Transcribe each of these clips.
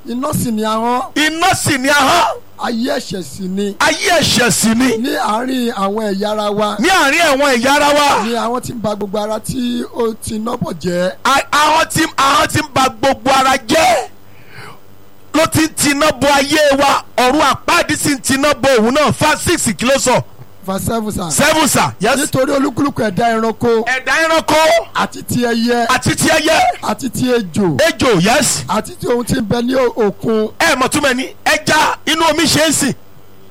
iná sì ni ahọ́n iná sì ni ahọ́n ayé ẹ̀ṣẹ̀ sì ni ayé ẹ̀ṣẹ̀ sì ni ní àárín àwọn ẹ̀yà ara wa ní àárín ẹ̀wọ̀n ẹ̀yà ara wa ni àwọn tí ń ba gbogbo ara tí ó ti nọ́bọ̀ jẹ́ A- ahọ́n tí ahọ́n tí ń ba gbogbo ara jẹ́ ló ti ń tiná bo ayé wa ọ̀run àpáàdì sì ń tiná bo òun náà fa six kìló sọ verse seven sir. seven sa yes nítorí olúkúlùkù ẹ̀dá ẹranko ẹ̀dá ẹranko àti ti ẹyẹ àti ti ẹyẹ àti ti ejò ejò yes àti ti ohun tí ń bẹ ní o- òkun ẹ mọ̀ túmọ̀ ní ẹja inú omi ṣe ń sìn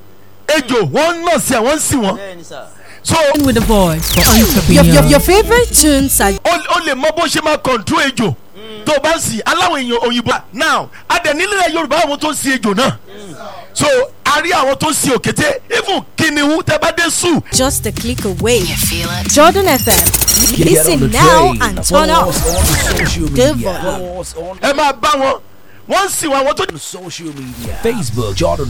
ejò wọ́n ń nà sí ẹ̀ wọ́n ń sìn wọ́n bẹ́ẹ̀ni sà. so with the voice for Your, your, entrepreneurs. your favorite tunes are ó ó lè mọ bó ṣe máa control ejò tó o bá ń sìn aláwọ̀ èèyàn òyìnbó now adẹ̀nílẹ̀ yorùbá àwọn tó ń sin ejò náà so a rí àwọn tó ń sin òkété even kìnìún tẹ bá dé sùn just a click away. You feel it? Jordan FM. Get on the Listen now train. and turn Follow up. us on social Good media. boy. Follow us on ẹ máa bá wọn wọ́n ń sìn wọn àwọn tó social media. Facebook Jordan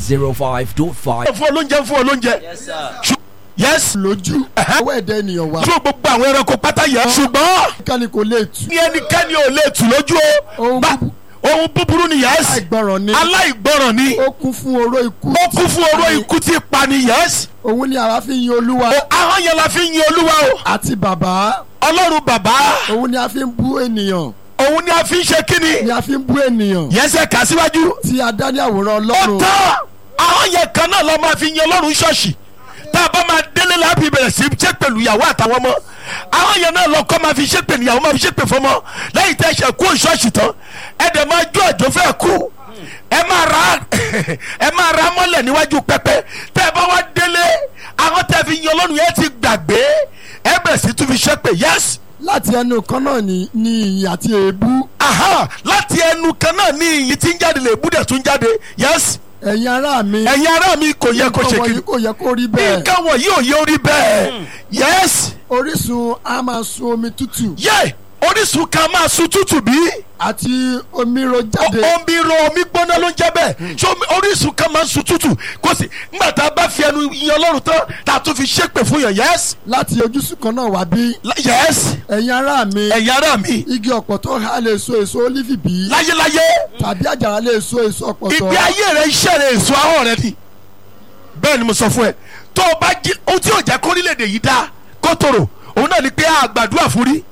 105.5. fún olóúnjẹ fún olóúnjẹ yes sir. Ṣù- yes lójú Ẹ̀hẹ́. ọwọ́ ẹ̀dá ènìyàn wá fún gbogbo àwọn ẹranko pátá yẹn ṣùgbọ́n kánì kò lè tù ní ẹnikẹ́ni ò lè tù lójú o Ohun Bá- búbu- ohun búburú ni yes àìgbọràn ni aláìgbọràn ni ó kún fún oró ikú ó kún fún oró ikú tí pa ni yes òun ni àwa fi ń yin olúwa o ahọ́n yẹn la fi ń yin olúwa o àti bàbá ọlọ́run bàbá òun ni a fi ń bú ènìyàn òun ni a fi ń ṣe kíni ni a fi ń bú ènìyàn yẹsẹ̀ kà síwájú tí a dá ní àwòrán ó ọlọ́run tán ahọ́n yẹn kan náà la máa fi yin ọlọ́run ṣọ́ọ̀ṣì tá a bá máa délé láàbì bẹ̀rẹ̀ sí ṣe pẹ̀lú ìyàwó àtàwọn ọmọ ahọ́n yẹn náà lọ́kọ́ máa fi ṣe pẹ̀lú ìyàwó máa fi ṣe pẹ̀ fọmọ lẹ́yìn tẹ́ ṣe kú ṣọ́ọ̀ṣì tán ẹ dẹ̀ máa jó àjò fẹ́ kú ẹ máa ra ẹ máa ra mọ́lẹ̀ níwájú pẹpẹ tẹ́ ẹ bá wá délé ahọ́n tẹ́ fi yin ọlọ́run yẹn ti gbàgbé ẹ bẹ̀rẹ̀ sí tún fi ṣe pẹ̀ yẹ́sì láti ẹnu kan náà ni ni ìyìn àti èébú aha láti ẹnu kan náà ní ìyìn tí ń jáde lè búdẹ̀ tún jáde yes ẹ̀yin ará mi ẹ̀yin ará mi kò yẹ kó ṣe nǹkan kí wọ̀nyí kò yẹ kó rí bẹ́ẹ̀ nǹkan wọ̀nyí ò yẹ orí bẹ́ẹ̀ yes orísun a máa sun omi tútù yẹ orísun kan máa sun tútù bí àti omi ro jáde omi ro omi gbóná ló ń jẹ́ bẹ́ẹ̀ ṣé omi- orísun kan máa sun tútù kò sí nígbà tá a bá fi ẹnu yan ọlọ́run tán tá a tún fi ṣépè fún yàn yes láti ojúsùn kan náà wá bí La- yes ẹ̀yin ará mi ẹ̀yin ará mi igi ọ̀pọ̀ tó há lè so èso ólífì bí láyéláyé tàbí àjàrà lè so èso ọ̀pọ̀tọ́ ìgbé ayé rẹ iṣẹ́ rẹ èso ahọ́n rẹ ni bẹ́ẹ̀ ni mo sọ fún ẹ tó o bá jí ohun tí yóò jẹ́ kórílẹ̀-èdè yìí dá kó tòrò òun náà ni pé a gbàdúrà fún rí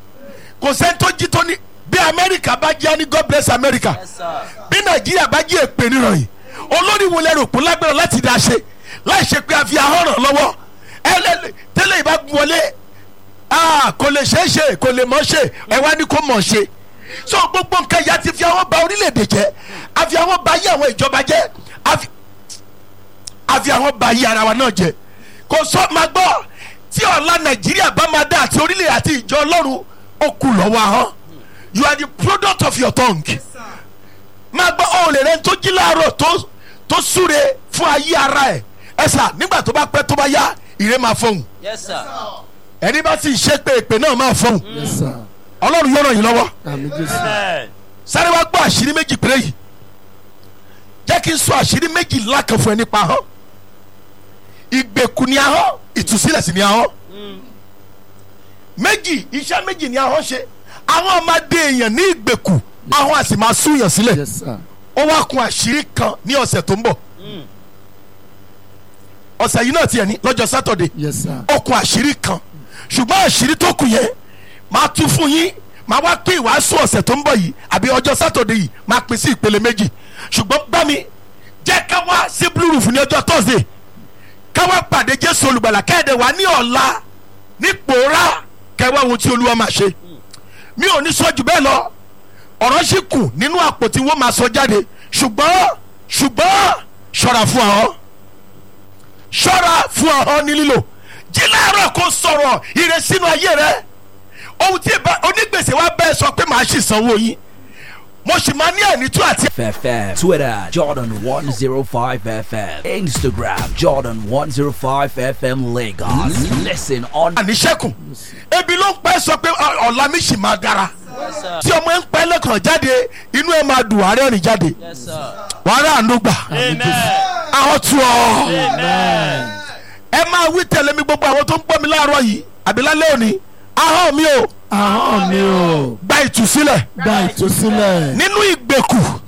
kò sẹ́ni tó jí tó ní bí amẹ́ríkà bá jí á ní god bless america yes sir. bí nàìjíríà bá jí èpè nírọ̀yìn olórí wo lẹ́rù òpó lágbára láti dá ṣe láì ṣe pé a fi ahọ́n ràn lọ́wọ́ ẹ lẹ tẹ́lẹ̀ ìbá wọlé ah, kò lè ṣeé ṣe kò lè mọ̀ ṣe ẹ wá ní kó mọ̀ ṣe so gbogbo nǹkan ìyá ti fi àwọn ba orílẹ̀-èdè jẹ́ a fi àwọn ba ayé àwọn ìjọba jẹ́ a fi- a fi àwọn ba ayé ara wa náà jẹ́ kò sọ ma gbọ́ tí ọ̀la nàìjíríà bá máa dá àti orílẹ̀ àti ìjọ ọlọ́run ó kù lọ́wọ́ ahọ́n you are the product of your tongue máa gbọ́ ọ lè rẹ tó jí láàárọ̀ tó tó súre fún ayé ara ẹ̀ ẹ sà nígbà tó bá pẹ́ tó bá yá ìrè máa fọhùn yes sir. ẹni bá sì ṣe pé èpè náà máa fọhùn Yes, sir. ọlọ́run yóò ràn yín lọ́wọ́ àmì jésù amen. sáré wá gbọ́ àṣírí méjì péré yìí jẹ́ kí n sọ àṣírí méjì ńlá kan fún ẹ nípa ahọ́n ìgbèkùn ni ahọ́n ìtúsílẹ̀ sí ni ahọ́n méjì iṣẹ́ méjì ni ahọ́n ṣe ahọ́n máa dé èèyàn ní ìgbèkùn ahọ́n á sì máa súyàn sílẹ̀ yes sir ó wá kun àṣírí kan ní ọ̀sẹ̀ tó ń bọ̀ ọ̀sẹ̀ yìí náà tiẹ̀ ní lọ́jọ́ sátọ̀dẹ̀ yes sir ó kun àṣírí kan ṣùgbọ́n àṣírí tó kù yẹn máa tú fún yín máa wá pín ìwàásù ọ̀sẹ̀ tó ń bọ̀ yìí àbí ọjọ́ sátọ̀dẹ̀ yìí máa pín sí ìpele méjì ṣùgbọ́n bá mi jẹ́ ká wá sí blue roof ní ọjọ́ thursday ká wá pàdé jésù olùgbàlà kẹ́ẹ̀dẹ̀ wá ní ọ̀la ní pòórá kẹwàá ohun tí olúwa máa ṣe mi ò ní sọ jù bẹ́ẹ̀ lọ ọ̀rọ̀ sì kù nínú àpò tí wọ́n máa sọ jáde ṣùgbọ́n ṣùgbọ́n ṣọ́ra fún ọ ṣọ́ra fún ọ ní lílò jí láàárọ̀ kó sọ̀rọ̀ ire sínú ayé rẹ ohun tí ìbá- onígbèsè wa bẹ́ẹ̀ sọ pé màá sì sanwó yín mo sì máa ní ẹ̀nìtú àti FM. Twitter Jordan 105 FM. Instagram Jordan 105 FM Lagos. Listen on àníṣẹ́kùn ebi ló ń pẹ́ sọ pé ọ- ọ̀la mi sì máa dára yes sir. tí ọmọ ẹ ń pẹ́ lẹ́kàn jáde inú ẹ máa dùn àárẹ̀ rìn jáde yes sir. wàhálà àánú gbà amen. àwọn tù ọ́ amen. ẹ máa wí tẹ̀lé mi gbogbo àwọn tó ń gbọ́ mi láàárọ̀ yìí àbí lálẹ́ òní ahọ́n mi ò ahọ́n mi ò gba ìtúsílẹ̀ gba ìtúsílẹ̀ nínú ìgbèkù